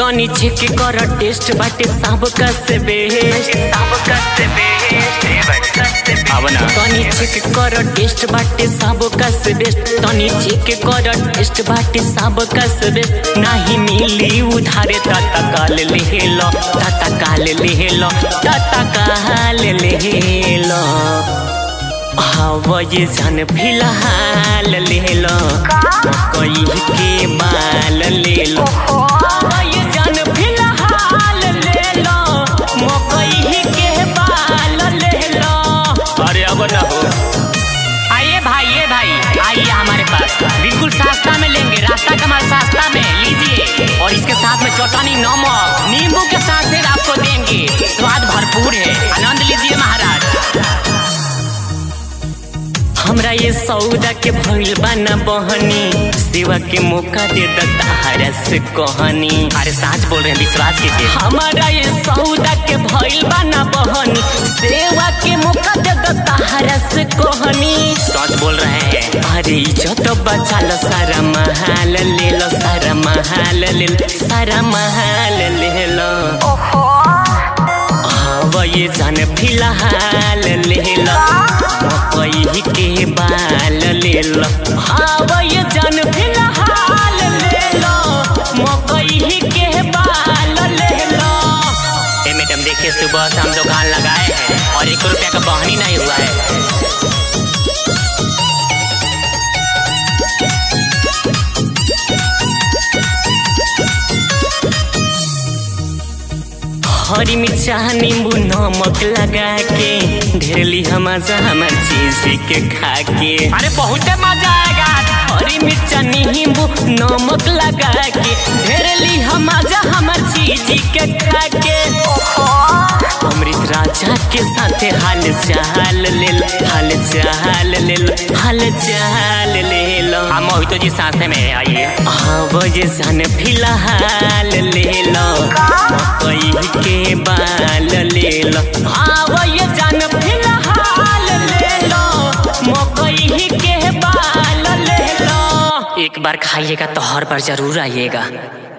तनी चेक कर टेस्ट बाटे सब का से बेस्ट सब का से बेस्ट अब ना तनी चेक कर टेस्ट बाटे सब का से बेस्ट तनी चेक कर टेस्ट बाटे सब का से बेस्ट नाही मिली उधारे ताता काल ले लो ताता काल ले लो ताता काल ले लो हवा ये जान फिलहाल ले लो कोई के बाल ले लो हवा ये जान फिलहाल ले लो मकई के बाल ले लो अरे अब ना हो आइए भाई ये भाई आइए हमारे पास बिल्कुल सस्ता में लेंगे रास्ता कमाल सस्ता में लीजिए और इसके साथ में चौटानी नमक नींबू के साथ फिर आपको देंगे स्वाद भरपूर है आनंद लीजिए महाराज हमरा ये सौदा के भइल बा न बहनी सेवा के मौका दे दताहरा से कहनी अरे साच बोल रहे हैं विश्वास कीजिए हमारा ये सौदा के भइल बा न बहनी सेवा के मौका दे दताहरा से कहनी सच बोल रहे हैं अरे इज्जत बचा लो सारा महाल ले लो सारा महाल ले लो सारा महाल ले लो हवा ये जान फिलहाल ले लो मकई के बाल ले लो हवा ये जान फिलहाल ले लो मकई के बाल ले लो ए मैडम देखिए सुबह से हम दुकान लगाए हैं और एक रुपया का बहनी नहीं हुआ है हरी मिर्चा नींबू नमक लगा के ढेर ली मजा हमार चीज के खा के अरे बहुत मजा आएगा हरी मिर्चा नींबू नमक लगा के ढेर ली मजा हमार चीज के खा के अमृत राजा के साथे हाल चाल ले लो हाल चाल ले लो हाल चाल ले लो हम मोहितो जी साथ में आइए हाँ वजह सन फिलहाल ले लो मकई के बाल ले लो हाँ वजह सन फिलहाल ले लो मकई के बाल ले लो एक बार खाइएगा तो हर बार जरूर आइएगा